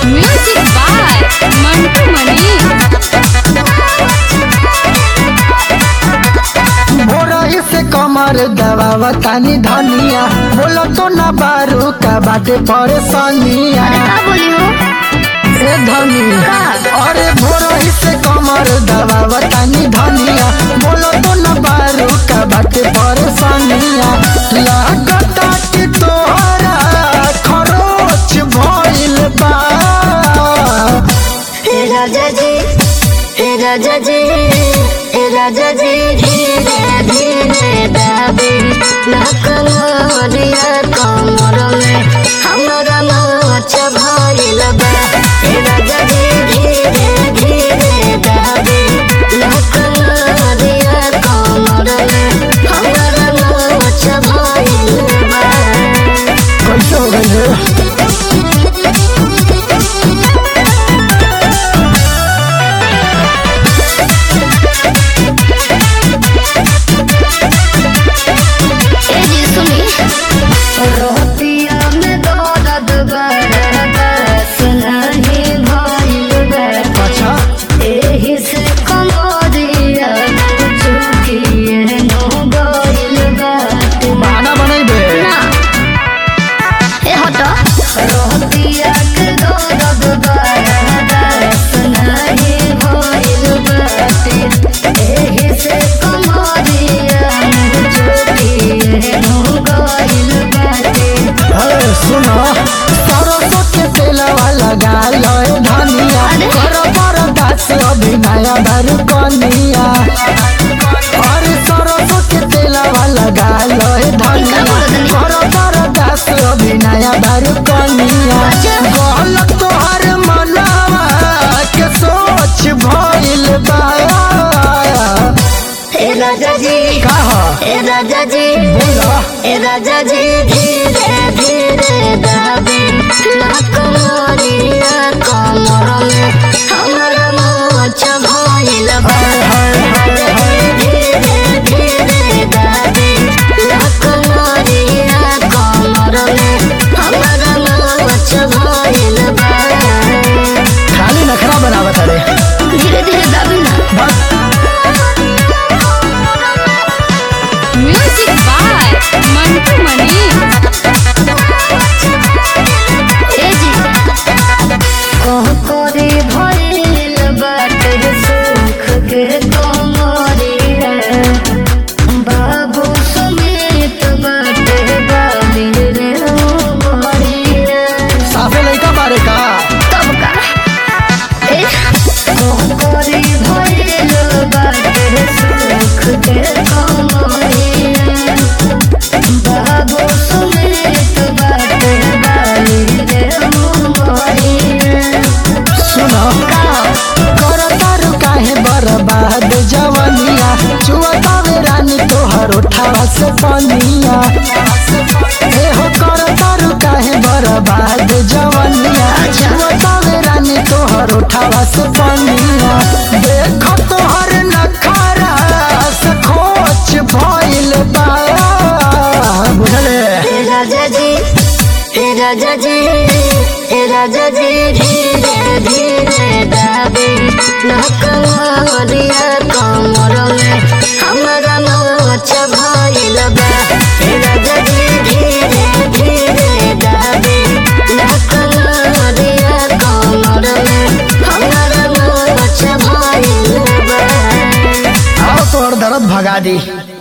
Music by Mantu Mani. भोरही से कमर दबावा तानी धनिया बोला तो ना बारू का बाटे परेशानिया का बोली हो ए धनिया अरे भोरही से कमर दबावा तानी धनिया बोला तो ना बारू का बाटे परेशानिया लागता कि तोहरा खरोच भइल बा हे राजा जी हे राजा जी हे राजा जी धीरे धीरे दाबी नकमरिया कमर में हमरा मोच भइल बा हे राजा जी धीरे धीरे दाबी नकमरिया कमर में हमरा मोच भइल बा कैसे हो गई है ए जी सुनी रोटिया में दर्द बड़ा बस नहीं भइल बा अच्छा एही से कमरिया चुकिए नो गइल बाटे बहाना बनैबे ए हटो रोटिया के दर्द बड़ा बस नहीं भइल बाटे एही से कमरिया चुकिए नो गइल बाटे अरे सुनो सरसों के तेलवा लगा लो ए धनिया करो बरदास अभी नया दारू कनिया अरे सरसों के तेलवा लगा लो ए धनिया करो बरदास अभी नया दारू कनिया गलत तोहर मनवा के सोच भइल बा हे राजा जी कहा हे राजा जी बोला ए राजा जी धीरे धीरे दाबी नकमरिया कमर में हमरा मोच भइल बा धीरे धीरे दाबी नकमरिया कमर में हमरा मोच भइल बा खाली नखरा बनावत अरे धीरे धीरे दाबी ना बस Music by Mantu Mani. ए जी कहकरी भइल बाटे सुख के कमरी रे बाबू समेत बाटे बाली रे उमरी रे साफे लइका बारे का तब का ए कहकरी भइल बाटे सुख के कमरी रे बाबू समेत बाटे बाली रे उमरी रे सुनो कर तारू काहे बर्बाद जवनिया चुअतावे रानी तोहर उठावा से पनिया ए हो कर तारू काहे बर्बाद जवनिया चुअतावे रानी तोहर उठावा से पनिया देखो तोहर नखरा से खोच भइल बा बुझले हे राजा जी हे राजा जी हे राजा जी धीरे धीरे दाबी नकमरिया कमर में हमरा मोच भइल बा हे राजा जी धीरे धीरे दाबी नकमरिया कमर में हमरा मोच भइल बा आओ तोहर दर्द भगा दी